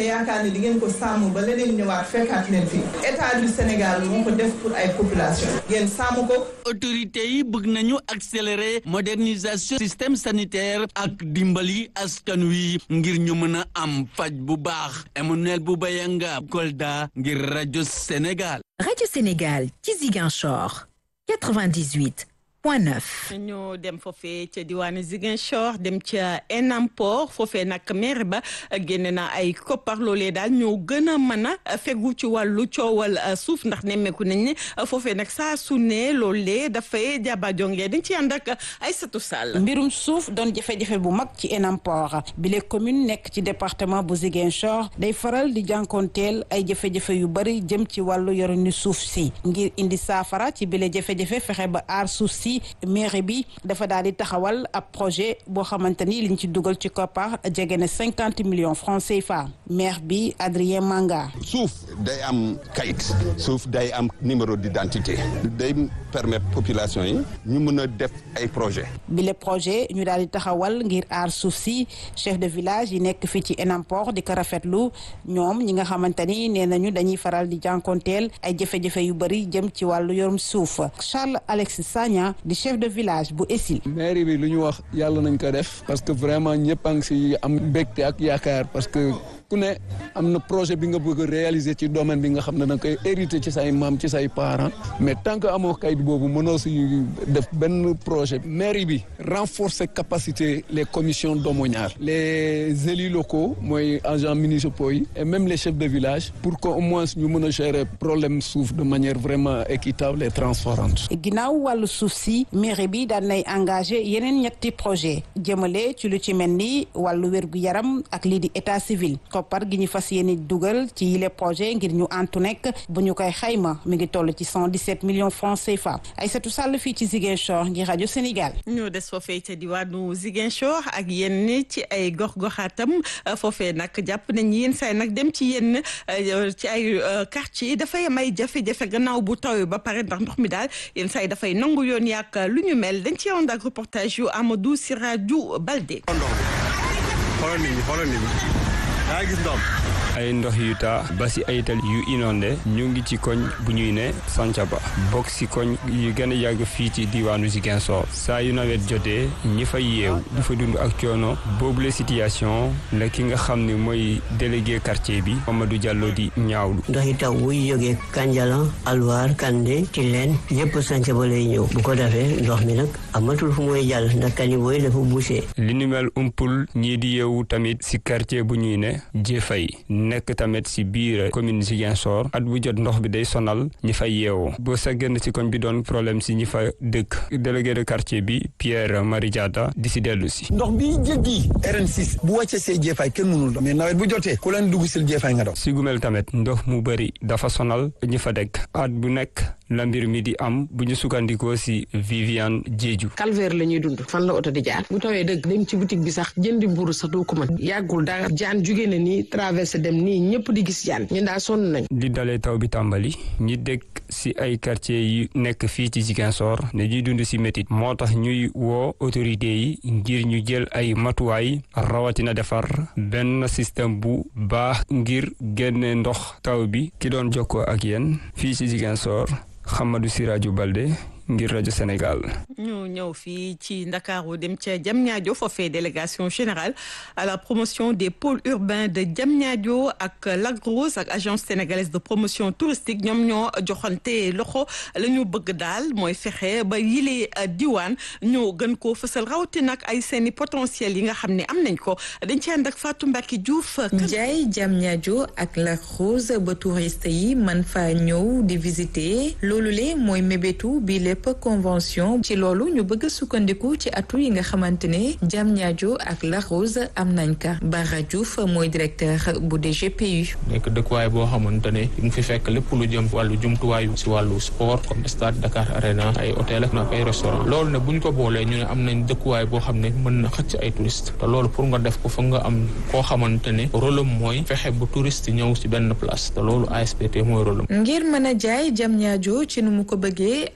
te yaakaar ne di ngeen ko sàmm ba leneen ñëwaat fekkaat leen fi état du Sénégal moo ko def pour ay population ngeen sàmm ko. autorités yi bëgg nañu accélérer modernisation système sanitaire ak dimbali askan wi ngir ñu mën a am faj bu baax Emmanuel Boubayanga Kolda ngir rajo Sénégal. rajo Sénégal ci Ziguinchor 98. point neuf. ñu dem foofee ca diwaanu Ziguinchor dem ca Enampor foofee nag maire ba génne na ay koppar loolee daal ñoo gën a mën a fegu ci wàllu coowal suuf ndax nemmeeku nañ ne foofee nag saa su ne loolee dafay jaba jongee dañ ci ànd ak Aïssatou Sall. mbirum suuf doon jafe-jafe bu mag ci Enampor bile commune nekk ci département bu Ziguinchor day faral di jànkoonteel ay jafe-jafe yu bari jëm ci wàllu yorinu suuf si ngir indi saafara ci bile jafe-jafe fexe ba aar suuf si. mairie bi dafa daal di taxawal ab projet boo xamante ni liñ ci dugal ci koppar jege na cinquante millions francs CFA maire bi Adrien Manga. suuf day am kayit suuf day am numéro d'identité day permettre population yi ñu mën a def ay projet bile projet ñu daal di taxawal ngir aar suuf si chef de village yi nekk fii ci Enampor di ko rafetlu ñoom ñi nga xamante ni nee nañu dañuy faral di jànkonteel ay jafe-jafe yu bëri jëm ci wàllu yorum suuf Charles Alexis Sagna. di chef de village bu Essil. mairie bi lu ñu wax yàlla nañ ko def parce que vraiment ñëpp a ngi si am mbégte ak yaakaar parce que ku ne am na projet bi nga bëgg a réaliser ci domaine bi nga xam ne da nga koy hériter ci say maam ci say parents mais tant que amoo kayit boobu mënoo si def benn projet mairie bi renforcer capacité les commissions domaniales les élus locaux mooy agents municipaux yi et même les chefs de village pour que au moins ñu mën a gérer problème suuf de manière vraiment équitable et transparente. ginnaaw wàllu suuf si mairie bi daan nay engagé yeneen ñetti projet jëmale ci lu ci mel ni wàllu wérgu yaram ak lii di état civil koppar gi ñu fas yéene dugal ci yile projet ngir ñu antu nekk bu ñu koy xayma mi ngi toll ci 117 millions francs CFA Aïssatou Sall fii ci Ziguinchor ngir rajo Sénégal. ñu des foofee ca diwaanu Ziguinchor ak yenn ci ay gox-goxaatam foofee nag jàpp nañ yenn say nag dem ci yenn ci ay quartier dafay am ay jafe-jafe gannaaw bu tawee ba pare ndax ndox mi daal yenn say dafay nangu yoon yàq lu ñu mel dañ ci ànd ak reportage yu Amadou Sirajou Balde. xoolal nit ñi xoolal nit ñi daa gis ndox ay ndox yu taa ba si ay tali yu inondé ñu ngi ci koñ bu ñuy ne Sancaba bokk si koñ yu gën a yàgg fii ci diwaanu Ziguinchor saa yu nawet jotee ñi fay yeew di fa dund ak coono boobule situation la ki nga xam ne mooy délégué quartier bi Mamadou Diallo di ñaawlu. ndox yi taw wuy jógee Kanjalan Alwar Kande Tilène yëpp Sancaba lay ñëw bu ko defee ndox mi nag amatul fu muy jàll ndax caniveau yi dafa bouché. li ni mel umpul ñii di yeewu tamit si quartier bu ñuy ne Jëfay nekk tamit si biir commune Ziguinchor at bu jot ndox bi day sonal ñi fay yeewoo boo sa génn si koñ bi doon problème si ñi fa dëkk délégué de quartier bi Pierre Marie Diatta di si dellu si ndox bi jéggi RN6 bu wàccee see jeefaay kenn mënul dox mais nawet bu jotee ku leen dugg sil jeefaay nga dox si gumel tamit ndox mu bëri dafa sonal ñi fa dëkk at bu nekk la mbir mi di am bu ñu sukkandikoo si Viviane Diédiou calvaire la ñuy dund fan la oto di jaar bu tawee dëgg dem ci boutique bi sax jëndi mburu sax doo ko mën yàggul dara jaan jugee na nii traversé dem nii ñëpp di gis jaan ñun daal sonn nañ li dalee taw bi tàmbali ñi dëkk si ay quartier yi nekk fii ci Ziguinchor ne ñuy dund si métit moo tax ñuy woo autorité yi ngir ñu jël ay matuwaay rawatina defar benn système bu baax ngir génne ndox taw bi ki doon jokkoo ak yéen fii ci Ziguinchor Hamadou Sirajou Balde ngir rajo Sénégal. ñu ñëw fii ci Ndakaaru dem ca Diamniadio foofee délégation générale à la promotion des pôles urbains de Diamniadio ak Lac Rose ak agence sénégalaise de promotion touristique ñoom ñoo joxante loxo la ñu bëgg daal mooy fexe ba yile diwaan ñoo gën koo fësal rawatina ak ay seeni potentiel yi nga xam ne am nañ ko dañ ci ànd ak Fatou Mbacke Diouf. Ndiaye Diamniadio ak Lac Rose ba touriste yi man faa ñëw di visiter loolu le mooy mébétu bi lépp convention ci loolu ñu bëgg sukkandiku ci atu yi nga xamante ne Diamniadio ak Lac Rose am nañ ka Bara Diouf mooy directeur bu DGPU. nekk dëkkuwaay boo xamante ne mu fi fekk lépp lu jëm wàllu jumtuwaayu si wàllu sport comme stade Dakar Arena ay hôtel ak ay restaurant loolu ne bu ñu ko boolee ñu ne am nañ dëkkuwaay boo xam ne mën na xëcc ay touriste te loolu pour nga def ko fa nga am koo xamante ne rôle am mooy fexe bu touriste ñëw si benn place te loolu ASPT mooy rôle am. ngir mën a jaay Diamniadio ci nu mu ko bëggee agence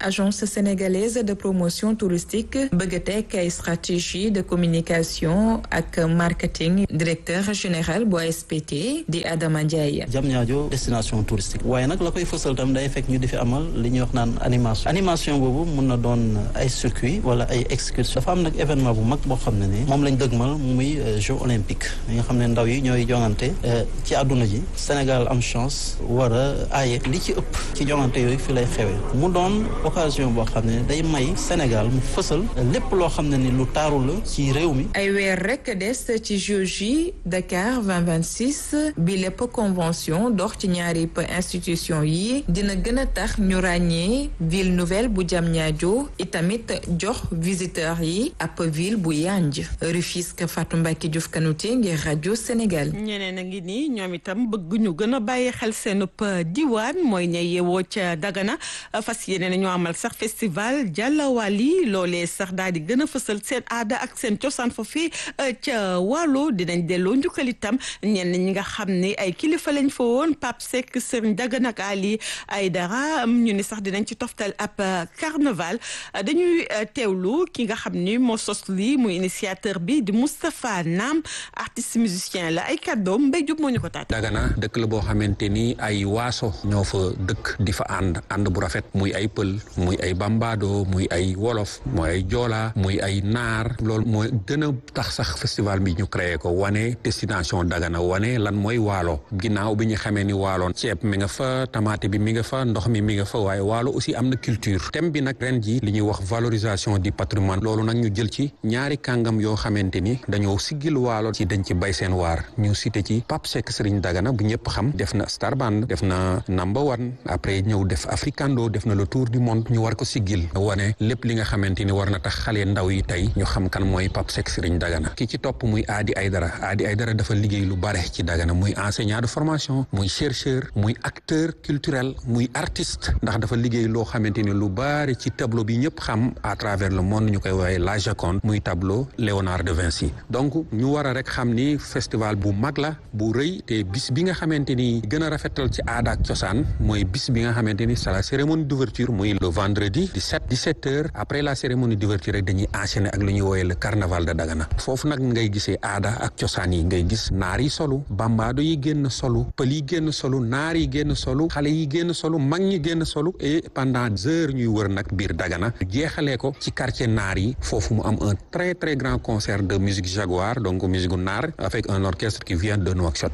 agence sénégalaise de promotion touristique bëgg a teg ay stratégie de communication ak marketing directeur général bu ASPT di Adama Ndiaye. Diamniadio destination touristique waaye nag la koy fësal tam day fekk ñu di fi amal li ñuy wax naan animation animation boobu mun na doon ay circuit wala ay excursion dafa am nag événement bu mag boo xam ne ni moom lañ dëgmal muy jeux olympiques yi nga xam ne ndaw yi ñooy jongante ci àdduna ji Sénégal am chance war a aaye li ci ëpp ci jongante yooyu fi lay xewee mu doon occasion boo xam ne day may Sénégal mu fësal lépp loo xam ne ni lu taaru la ci réew mi. ay weer rek des ci Jeux yi Dakar 2026 bi lépp convention dox ci ñaari institution yi dina gën a tax ñu ràññee ville nouvelle bu Diamniadio itamit jox visiteurs yi ab ville bu yanj Rufisque Fatou Mbacke Diouf Kanouté ngir rajo Sénégal. ñeneen a ngi nii ñoom itam bëgg ñu gën a bàyyi xel seenub diwaan mooy ña yeewoo ca Dagana fas yéene na ñoo amal sax festival Jàllawali loolee sax daal di gën a fësal seen aada ak seen cosaan foofii ca Waalo dinañ delloo njukkal itam ñenn ñi nga xam ne ay kilifa lañ fa woon Pape Seck Serigne Dagana ak Ali Aydara ñu ni sax dinañ ci toftal ab carnaval dañuy teewlu ki nga xam ni moo sos lii muy initiateur bi di Moustapha Nam artiste musicien la ay kàddoom mbay jub moo ñu ko taat Dagana dëkk la boo xamante ni ay waaso ñoo fa dëkk di fa ànd ànd bu rafet muy ay pël muy ay bambado muy ay wolof muy ay joola muy ay naar loolu mooy gën a tax sax festival bi ñu créé ko wane destination Dagana wane lan mooy waalo ginnaaw bi ñu xamee ni waaloon ceeb mi nga fa tamaate bi mi nga fa ndox mi mi nga fa waaye waalo aussi am na culture thème bi nag ren ji li ñuy wax valorisation du patrimoine loolu nag ñu jël ci ñaari kàngam yoo xamante ni dañoo siggil waalo ci dañ ci bay seen waar ñu cité ci Pape Seck Serigne Dagana bu ñëpp xam def na Star Band def na number one après ñëw def Africando def na le tour du monde ñu war ko siggil wane lépp li nga xamante ni war na tax xale ndaw yi tey ñu xam kan mooy Pape Seck Serigne Dagana ki ci topp muy Adi Aydara Adi Aydara dafa liggéey lu bare ci Dagana muy enseignant de formation muy chercheur muy acteur culturel muy artiste ndax dafa liggéey loo xamante ni lu bare ci tableau bi ñëpp xam à travers le monde ñu koy woowee la Joconde muy tableau Léonard de Vinci donc ñu war a rek xam ni festival bu mag la bu rëy te bis bi nga xamante ni gën a rafetal ci aada ak cosaan mooy bis bi nga xamante ni c'est la cérémonie d'ouverture muy le vendredi 17 17 heures après la cérémonie d'ouverture rek dañuy enchaîner ak lu ñuy woowee le carnaval de Dagana foofu nag ngay gisee aada ak cosaan yi ngay gis naar yi solu bambaado yi génn solu pël yi génn solu naar yi génn solu xale yi génn solu mag ñi génn solu et pendant heures ñuy wër nag biir Dagana jeexalee ko ci quartier naar yi foofu mu am un très très grand concert de musique jaguar donc musique gu naar avec un orchestre qui vient de Nouakchott.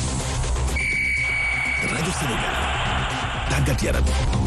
rajo Sénégal tàggat yaram.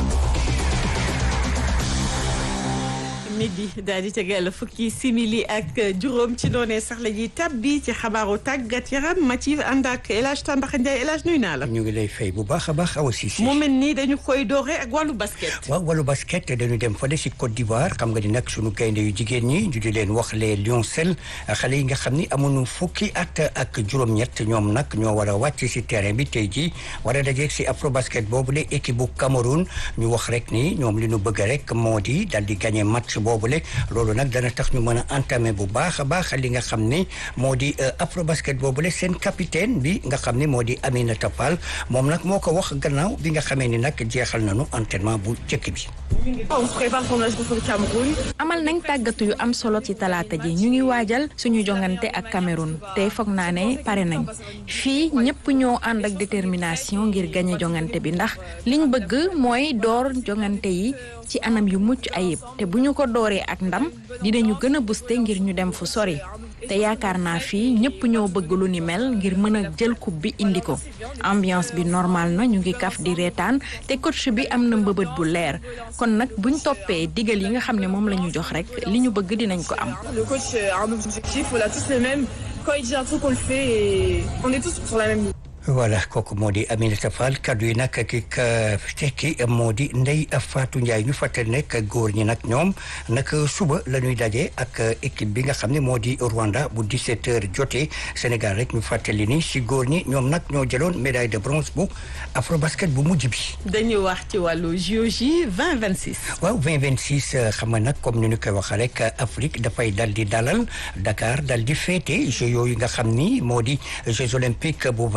midi daal di tegal fukki simili ak juróom ci noonee sax la ñuy tàbbi ci xabaaru tàggat yaram Mathilde ànd ak El Hadj Tamba Ndiaye El Hadj nuyu naa la. ñu ngi lay fay bu baax a baax awa Cissé. mu mel ni dañu koy doore ak wàllu basket. waaw wàllu basket dañu dem fële si Côte d'Ivoire xam nga ni nag sunu gaynde yu jigéen ñi ñu di leen wax les lioncelles xale yi nga xam ni amuñu fukki at ak juróom-ñett ñoom nag ñoo war a wàcc si terrain bi tey jii war a dajeeg si afro basket boobu la équipe bu Cameroun ñu wax rek ni ñoom li ñu bëgg rek moo di dal di gagné match boobule loolu nag dana tax ñu mën a entamer bu baax a baax li nga xam ni moo di afro basket boobule seen capitaine bi nga xam ni moo di Aminata Fall moom nag moo ko wax gannaaw bi nga xamee ni nag jeexal nañu entraînement bu njëkk bi. on se prépare pour notre contre Cameroun. amal nañ tàggatu yu am solo ci talaata ji ñu ngi waajal suñu jongante ak Cameroun tey foog naa ne pare nañ fii ñëpp ñoo ànd ak détermination ngir gañe jongante bi ndax liñ bëgg mooy door jongante yi ci anam yu mucc ayib te bu ñu ko dooree ak ndam dinañu gën a booster ngir ñu dem fu sori te yaakaar naa fii ñëpp ñoo bëgg lu ni mel ngir mën a jël coupe bi indi ko ambiance bi normal na ñu ngi kaf di reetaan te coach bi am na mbëbët bu leer kon nag buñ toppee digal yi nga xam ne moom la ñu jox rek li ñu bëgg dinañ ko am. Le coach a un objectif, on a tous le même. Quand il dit un truc, on le fait et on est tous sur la même ligne. voilà kooku moo di Aminata Fall kaddu yi nag ki ka tekki moo di Ndeye Fatou Ndiaye ñu fàttali nekk góor ñi nag ñoom nag suba la ñuy daje ak équipe bi nga xam ne moo di Rwanda bu 17h jotee Sénégal rek ñu fàttali ni si góor ñi ñoom nag ñoo jëloon médaille de bronze bu afrobasket bu mujj bi. dañuy wax ci wàllu JOJ 2026. waaw 2026 xam nga nag comme ni ñu koy waxee rek Afrique dafay dal di dalal Dakar dal di féete Jeux yooyu nga xam ni moo di Jeux olympiques bu 2026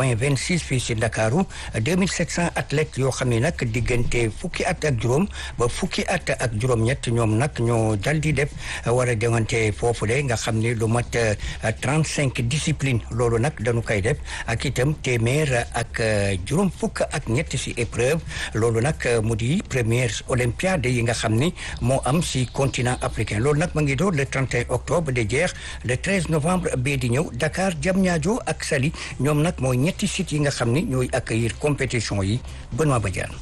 assise fii si Ndakaaru 2700 athlètes yoo xam ne nag diggante fukki at ak juróom ba fukki at ak juróom-ñett ñoom nag ñoo dal di def war a demante foofu de nga xam ne lu mat 35 discipline loolu nag dañu koy def ak itam téeméer ak juróom fukk ak ñett si épreuve loolu nag mu di première olympiade yi nga xam ni moo am si continent africain loolu nag ma ngi door le 31 octobre de jeex le 13 novembre bee di ñëw Dakar Diamniadio ak Saly ñoom nag mooy ñetti sites yi nga xam ni ñooy accueillir compétition yi Benoît Badiane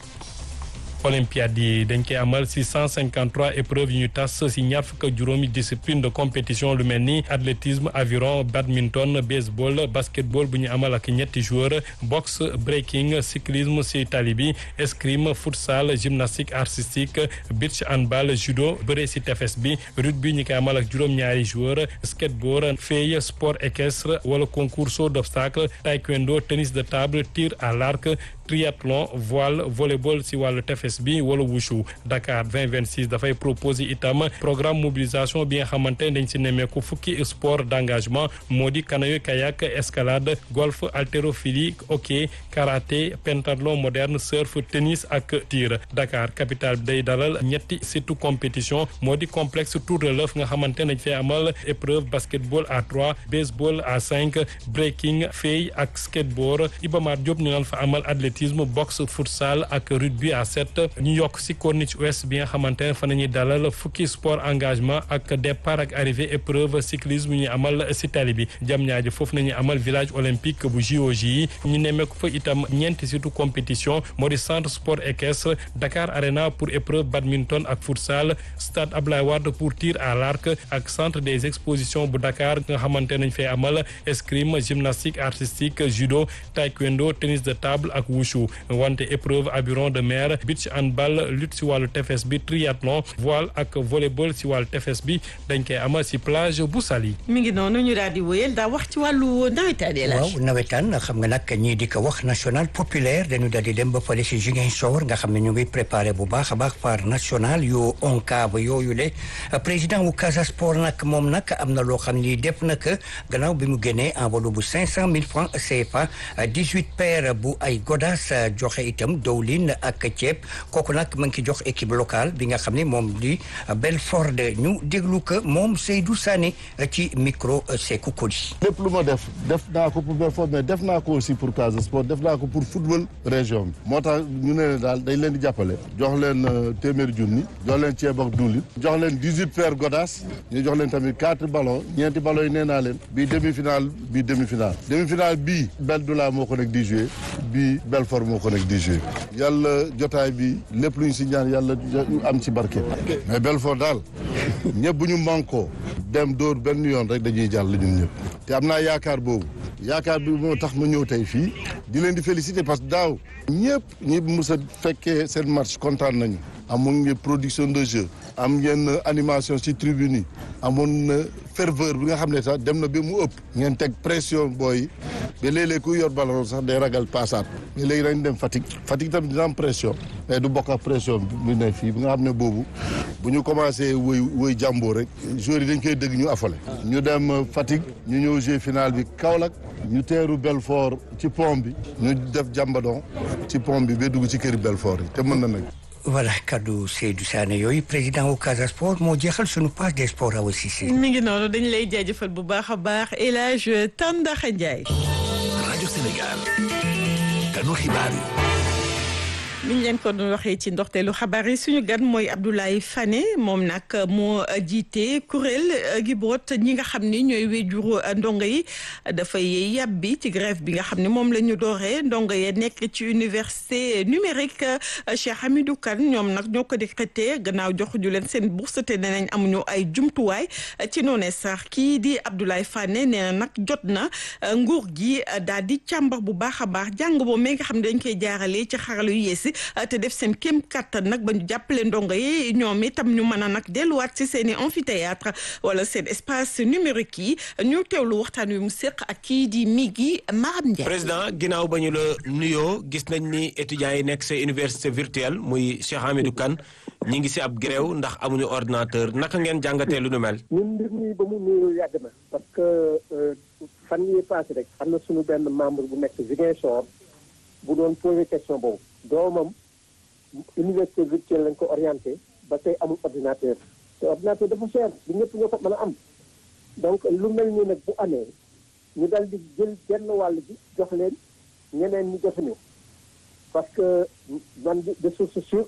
olympiade yi dañ koy amal si 153 épreuves yu ñu tas si ñaar fukk ak juróomi discipline de compétition lu mel ni athlétisme aviron badminton baseball basketball bu ñu amal ak ñetti joueurs boxe breaking cyclisme si tali bi escrime futsal gymnastique artistique beach handball judo bëre si tefes bi rugby ñu koy amal ak juróom-ñaari joueurs skateboard fey sport équestre wala concours saut d'obstacle taekwondo tennis de table tir à l'arc triathlon voile volleyball si wàllu tefes bi wala wushu Dakar 2026 dafay proposer itam programme mobilisation bi nga xamante dañ si nemmeeku fukki sport d'engagement moo di canoë kayak escalade golf haltérophilie hockey karaté pentathlon moderne surf tennis ak tir Dakar capitale bi day dalal ñetti surtout compétition moo di complexe tour de l'œuf nga xamante dañ fay amal épreuve basketball à trois baseball à cinq breaking fey ak skateboard Iba Mar Diop ñu naan fa amal athlétisme boxe futsal ak rugby à sept ñu yokk si corniche ouest bi nga xamante ne fa nañuy dalal fukki sport engagement ak départ ak arrivée épreuve cyclisme ñu amal si tali bi jam ñaaji foofu nañuy amal village olympique bu JOJ yi ñu nemmeeku fa itam ñeenti surtout compétition moo di centre sport équestre Dakar Arena pour épreuve badminton ak futsal stade Ablaye Wade pour tir à l'arc ak centre des expositions bu Dakar nga xamante nañ fay amal escrime gymnastique artistique judo taekwondo tennis de table ak wushu wante épreuve aviron de mer beach handball lutte si wàllu tefes bi triathlon voile ak volleyball si wàllu tefes bi dañ koy amal si plage bu Saly. mi ngi noonu ñu daal di wéyal daa wax ci wàllu nawetaan yi waaw nawetaan xam nga nag ñii di ko wax national populaire dañu daal di dem ba fële si Ziguinchor nga xam ne ñu ngi préparé bu baax a baax par national yu ONCAV yooyu le président wu Casa Sport nag moom nag am na loo xam ni def na ko gannaaw bi mu génnee enveloppe bu cinq cent mille francs CFA dix-huit paires bu ay godas joxe itam dowlin ak ceeb kooku nag ma ngi ci jox équipe locale bi nga xam ne moom di Belfort ñu déglu ko moom Seydou Sané ci micro Sékou Koli. lépp lu ma def def naa ko pour Belfort mais def naa ko aussi pour Casa Sport def naa ko pour football région bi moo tax ñu ne daal dañ leen di jàppale jox leen téeméeri junni jox leen ceeb ak diwlin jox leen dix-huit paires godas ñu jox leen tamit quatre ballons ñeenti ballons yi nee naa leen bii demi-finale bii demi-finale demi-finale bii Beldoula moo ko nekk di jouer bii Belfort moo ko nekk di jouer yàlla jotaay bi lépp lu ñu si ñaan yàlla am ci barke mais Belfort daal ñëpp bu ñu mànkoo dem dóor benn yoon rek dañuy jàll ñun ñëpp te am naa yaakaar boobu yaakaar bi moo tax ma ñëw tey fii di leen di féliciter parce que daaw ñëpp ñi mus a fekkee seen match kontaan nañu amoon ngeen production de jeu am ngeen animation ci tribune yi amoon na ferveur bi nga xam ne sax dem na ba mu ëpp ngeen teg pression booy ba léeg-léeg ku yor ballon sax day ragal passaat mais léegi dañ dem Fatick Fatick tamit dina am pression mais du bokk ak pression bi ne fii bi nga xam ne boobu bu ñu commencé woy woy jàmboo rek joueurs yi dañ koy dëgg ñu affolé ñu dem Fatick ñu ñëw jeu final bi Kaolack ñu teeru Belfort ci pont bi ñu def jàmbadon ci pont bi ba dugg ci këri Belfort yi te mën na nag voilà kaddu Seydou Sané yooyu président wu Casa Sport moo jeexal sunu page des sports Awa Cissé. mi ngi noonu dañu lay jaajëfal bu baax a baax El Hadj Tandaxa Ndiaye. rajo Sénégal. kanu xibaar yi. ni ñu leen ko doon waxee ci ndoxteelu xabaar yi suñu gan mooy Abdoulaye Fane moom nag moo jiite kuréel gi boot ñi nga xam ni ñooy wéjuru ndongo yi dafay yàbbi ci grève bi nga xam ne moom la ñu dooree ndongo yi nekk ci université numérique Cheikh Hamidou Kane ñoom nag ñoo ko décrété gannaaw joxuñu leen seen bourse te nee nañ amuñu ay jumtuwaay ci noonee sax kii di Abdoulaye Fane nee na nag jot na nguur gi daal di càmbar bu baax a baax jàng boobu mais nga xam ne dañ koy jaarale ci xarala yu yees te def seen kéem kattan nag ba ñu jàppale ndongo yi ñoom itam ñu mën a nag delluwaat ci seen i amphithéâtre wala seen espace numérique yi ñu teewlu waxtaan wi mu séq ak kii di Migui Maram Ndiaye. président ginnaaw ba ñu la nuyoo gis nañ ni étudiants yi nekk sa université virtuelle muy Cheikh Hamidou Kane ñi ngi si ab grève ndax amuñu ordinateur naka ngeen jàngatee lu nu mel. ñun mbir mi ba mu nuyoo yàgg na parce que fan yii passé rek am na suñu benn membre bu nekk Ziguinchor bu doon posé question boobu doomam université virtuelle lañ ko orienté ba tey amul ordinateur te ordinateur dafa cher du ñëpp ñoo ko mën a am donc lu mel nii nag bu amee ñu dal di jël genn wàll bi jox leen ñeneen ñi jotuñu parce que man de de source sûre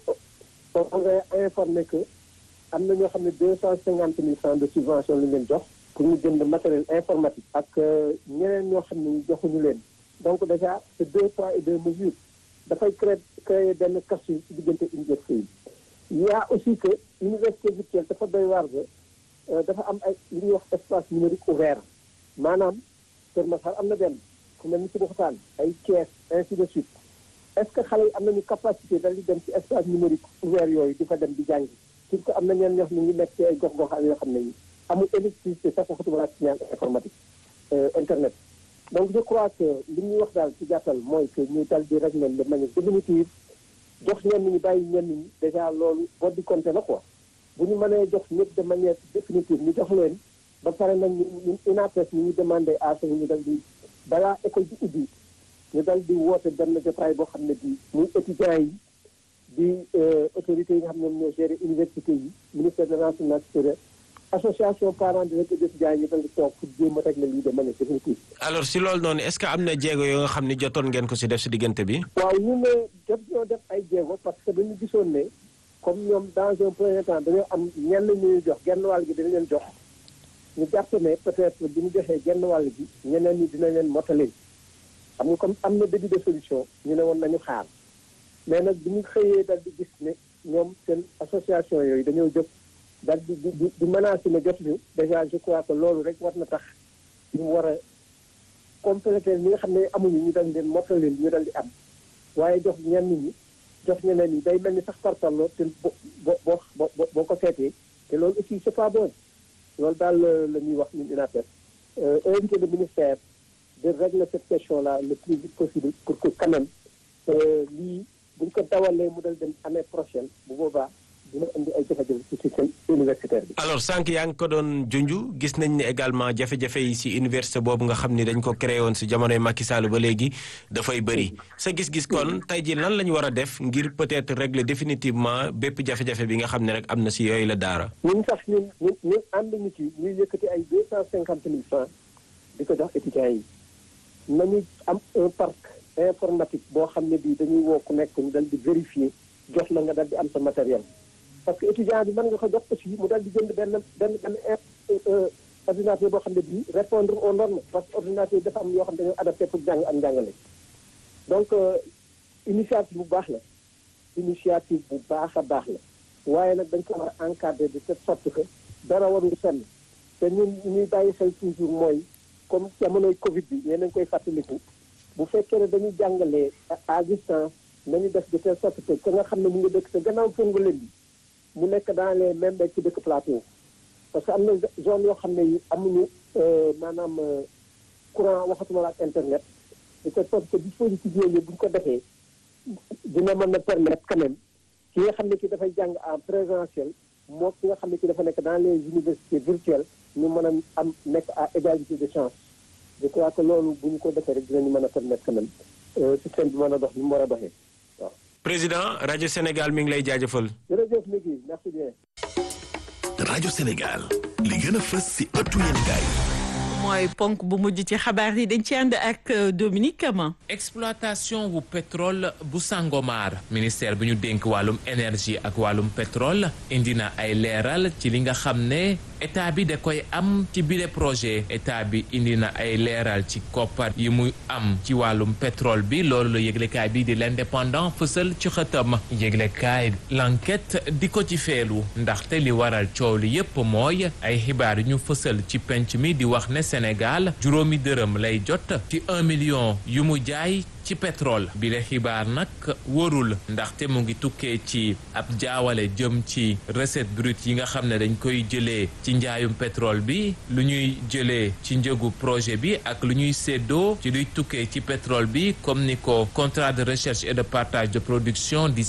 on va informer que am na ñoo xam ne deux cent cinquante mille francs de subvention lañ leen jox pour ñu jënd matériel informatique ak ñeneen ñoo xam ne joxuñu leen donc déjà c'est deux poids et deux mesures dafay créer créer benn casse ci diggante université yi il y a aussi que université virtuelle dafa doy waar ba dafa am ay li ñuy wax espace numérique ouvert maanaam Kër Masar am na benn fu mel ni ci Boxtaan ay Thiès ainsi de suite est-ce que xale yi am nañu capacité dal di dem ci espace numérique ouvert yooyu di fa dem di jàngi surtout am na ñeen ñoo xam ne ñu nekk ci ay gox-goxaan yoo xam ne yi amul électricité sax waxatuma laa signal informatique internet donc je crois que li ñuy wax daal ci gàttal mooy que ñu dal di régler de manière définitive jox ñenn ñi bàyyi ñenn ñi déjà loolu boo di compter la quoi bu ñu mënee jox ñëpp de manière définitive ñu jox leen ba pare nag ñu ñu UNAPES ñu ñu demandé à ce ñu dal di balaa école bi ubbi ñu dal di woote benn jotaay boo xam ne bii muy étudiants yi di autorités yi nga xam ne ñoo gérer université yi ministère de l'enseignement supérieur association parents de étudiants yi ñu dal di toog pour jéem a régler lii de manière définitive. alors si loolu noonu est-ce que am na jéego yoo nga xam ni jotoon ngeen ko si def si diggante bi. waaw ñu ne jot ñoo def ay jéego parce que dañu gisoon ne comme ñoom dans un premier temps dañoo am ñenn ñuy jox genn wàll gi dañu leen jox ñu jàpp ne peut-être bi ñu joxee genn wàll gi ñeneen ñi dina leen mottali xam nga comme am na début de solution ñu ne woon nañu xaar mais nag bi ñu xëyee dal di gis ne ñoom seen association yooyu dañoo jóg dal di di di menacer ne jotuñu déjà je crois que loolu rek war na tax ñu war a compléter ñi nga xam ne amuñu ñu dal leen mottali ñu dal di am waaye jox ñenn ñi jox ñeneen ñi day mel ni sax parparloo te bo bo boo boo ko seetee te loolu aussi c'est pas bon loolu daal la ñuy wax ñun UNAPES invité le ministère de régler cette question-là le plus vite possible pour que quand même lii buñ ko dawalee mu dal dem année prochaine bu boobaa dina indi ay jafe-jafe ci système universitaire bi. alors sànq yaa ngi ko doon junju gis nañ ne également jafe-jafe yi si université boobu nga xam ni dañ ko créé woon si jamonoy Macky Sall ba léegi dafay bëri sa gis-gis kon tey jii lan la ñu war a def ngir peut-être régler définitivement bépp jafe-jafe bi nga xam ne rek am na si yooyu la daara. ñun sax ñun ñun ñun ànd ñu ci ñuy yëkkati ay deux cent cinquante mille francs di ko jox étudiants yi nañu am un parc informatique boo xam ne bii dañuy woo ku nekk ñu dal di vérifier jox la nga dal di am sa matériel. parce que étudiant bi mën nga ko jox aussi mu dal di jënd benn benn benn ordinateur boo xam ne bii répondre aux normes parce que ordinateur dafa am yoo xam ne dañoo adapté pour jàng ak njàngale donc initiative bu baax la initiative bu baax a baax la waaye nag dañ ko war a encadrer de cette sorte que dara warul fenn te ñun ñuy bàyyi xel toujours mooy comme jamonoy Covid bi yéen a ngi koy fàttaliku bu fekkee ne dañuy jàngalee à distance nañu def de telle sorte que ka nga xam ne mu ngi dëkk te gannaaw Fongolembi bi mu nekk dans les mêmes ci dëkk plateau parce que am na zone yoo xam ne yi amuñu maanaam courant waxatuma la ak internet de telle sorte que dispositif yooyu bu ñu ko defee dina mën a permettre quand même ki nga xam ne ki dafay jàng en présentiel moo ki nga xam ne ki dafa nekk dans les universités virtuelles ñu mën a am nekk à égalité de chance je crois que loolu bu ñu ko defee rek dinañu mën a permettre quand même système bi mën a dox ni mu war a doxee waaw. président rajo Sénégal mi ngi lay jaajëfal. jërëjëf Migui merci bien. rajo Sénégal li gën a fës si ëttu yéenekaay mooy ponk bu mujj ci xabaar yi dañ ci ànd ak Dominique Kama. exploitation wu pétrole bu Sangomar ministère bi ñu dénk wàllum énergie ak wàllum pétrole indi na ay leeral ci li nga xam ne état bi da koy am ci bile projet état bi indi na ay leeral ci koppar yi muy am ci wàllum pétrole bi loolu la yëglekaay bi di l'indépendant fësal ci xëtam yëglekaay l'enquête di ko ci feelu ndaxte li waral coow li yépp mooy ay xibaar yu ñu fësal ci penc mi di wax ne Sénégal juróomi dërëm lay jot ci un million yu mu jaay ci pétrole bi le xibaar nag wóorul ndaxte mu ngi tukkee ci ab jaawale jëm ci recette brute yi nga xam ne dañ koy jëlee ci njaayum pétrole bi lu ñuy jëlee ci njëgu projet bi ak lu ñuy séddoo ci luy tukkee ci pétrole bi comme ni ko contrat de recherche et de partage de production di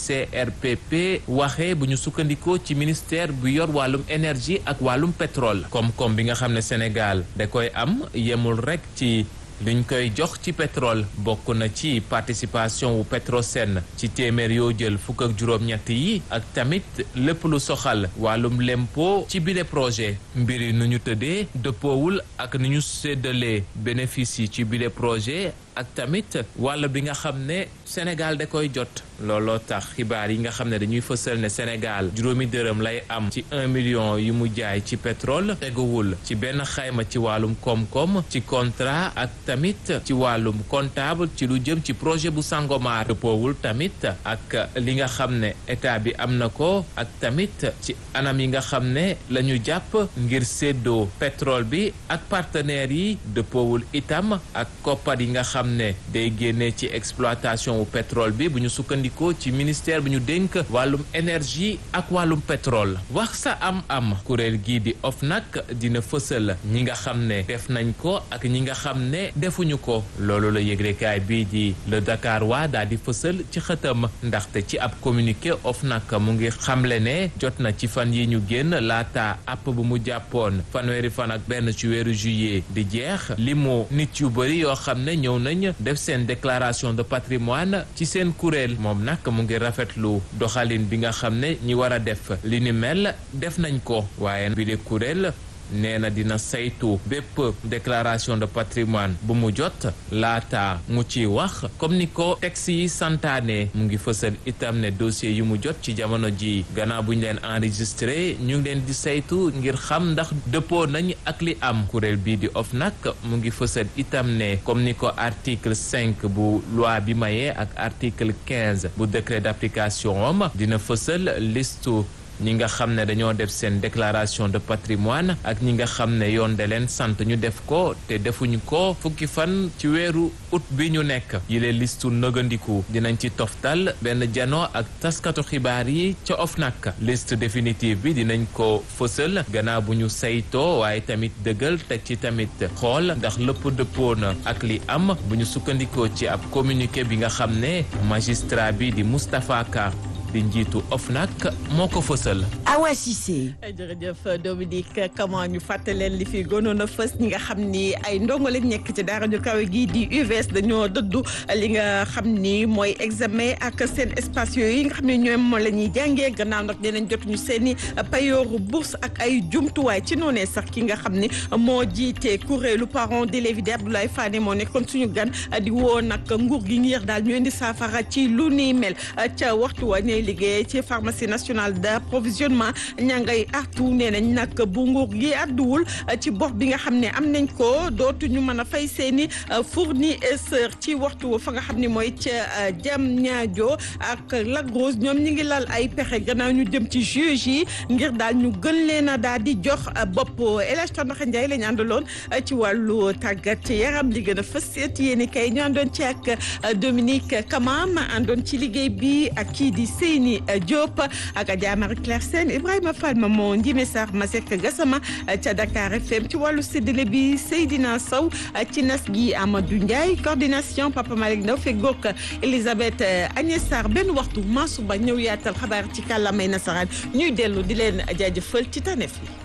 CRPP waxee bu ñu sukkandikoo ci ministère bu yor wàllum énergie ak wàllum pétrole koom-koom bi nga xam ne Sénégal da koy am yemul rek ci liñ koy jox ci pétrole bokk na ci participation wu Petrosen ci téeméer yoo jël fukk ak juróom-ñett yi ak tamit lépp lu soxal wàllum lempo ci bile projet mbir yi nu ñu tëddee dëppoowul ak ni ñu séddalee bénéfice yi ci bile projet ak tamit wàll bi nga xam ne Sénégal da koy jot looloo tax xibaar yi nga xam ne dañuy fësal ne Sénégal juróomi dërëm lay am ci un million yi mu jaay ci pétrole teguwul ci benn xayma ci wàllum koom-koom ci contrat ak tamit ci wàllum comptable ci lu jëm ci projet bu Sangomar dëppoowul tamit ak li nga xam ne état bi am na ko ak tamit ci anam yi nga xam ne la ñu jàpp ngir séddoo pétrole bi ak partenaires yi dëppoowul itam ak koppar yi nga xam ne day génnee ci exploitation wu pétrole bi bu ñu sukkandikoo ci ministère bi ñu dénk wàllum énergie ak wàllum pétrole wax sa am-am kuréel gii di OFNAC dina fësal ñi nga xam ne def nañ ko ak ñi nga xam ne defuñu ko loolu la yëglekaay bii di le Dakar waa daal di fësal ci xëtam ndaxte ci ab communiqué OFNAC mu ngi xamle ne jot na ci fan yi ñu génn laata app bu mu jàppoon fanweeri fan ak benn ci weeru juillet di jeex limu nit yu bëri yoo xam ne ñëw nañ def seen déclaration de patrimoine ci seen kuréel moom nag mu ngi rafetlu doxalin bi nga xam ne ñi war a def li ni mel def nañ ko waaye bi de kuréel nee na dina saytu bépp déclaration de patrimoine bu mu jot laata mu ci wax comme ni ko texte yi santaane mu ngi fësal itam ne dossier yu mu jot ci jamono ji gannaaw bu ñu leen enregistré ñu ngi leen di saytu ngir xam ndax dëppoo nañ ak li am kuréel bii di OFNAC mu ngi fësal itam ne comme ni ko article cinq bu loi bi mayee ak article quinze bu décret d'application am dina fësal listu ñi nga xam ne dañoo def seen déclaration de patrimoine ak ñi nga xam ne yoon de leen sant ñu def ko te defuñu ko fukki fan ci weeru août bi ñu nekk yile listu nëgandiku dinañ ci toftal benn jano ak taskatu xibaar yi ca OFNAC liste définitive bi dinañ ko fësal gannaaw bu ñu saytoo waaye tamit dëggal teg ci tamit xool ndax lépp dëppoo na ak li am bu ñu sukkandikoo ci ab communiqué bi nga xam ne magistrat bi di Moustapha Ka di njiitu OFNAC moo ko fësal. Awa Cissé. jërëjëf Dominique comment ñu fàttaleen li fi gënoon a fës ñi nga xam ni ay ndongo lañ nekk ci daara ju kawe gi di UVS dañoo dëddu li nga xam ni mooy examen ak seen espace yooyu yi nga xam ne ñoom la ñuy jàngee gannaaw nag dinañ jotuñu seen i payooru bourse ak ay jumtuwaay ci noonee sax ki nga xam ni moo jiite kuréelu parents d'élèves di Abdoulaye Fane moo nekkoon suñu gan di woo nag nguur gi ngir daal ñu indi saafara ci lu ni mel ca waxtu wa ñuy liggéey ci pharmacie nationale d'approvisionnement ña ngay artu nee nañ nag bu nguur gi àdduwul ci bor bi nga xam ne am nañ ko dootuñu mën a fay seeni fournisseur ci waxtu fa nga xam ne mooy ca jam ñaajo ak Lac Rose ñoom ñi ngi lal ay pexe gannaaw ñu jëm ci juge yi ngir daal ñu gën leen a daal di jox bopp El Hadj Tandaxa Ndiaye la ñu àndaloon ci wàllu tàggat yaram li gën a fës yéen kay ñu àndoon ci ak Dominique Kamam àndoon ci liggéey bi ak kii di Seyni Diop ak Adja Marie Claire Sène Ibrahima Fall ma moo Ndime Sarr Masek Gassama ca Dakar FM ci wàllu séddale bi Seydina Sow ci nas gi Amadou Ndiaye coordination Papa Malick Ndaw feggoog Elisabeth Agnès Sarr benn waxtu Mansour Ba ñëw yaatal xabaar ci kàllaamay nasaraan ñuy dellu di leen jaajëfal ci taneef yi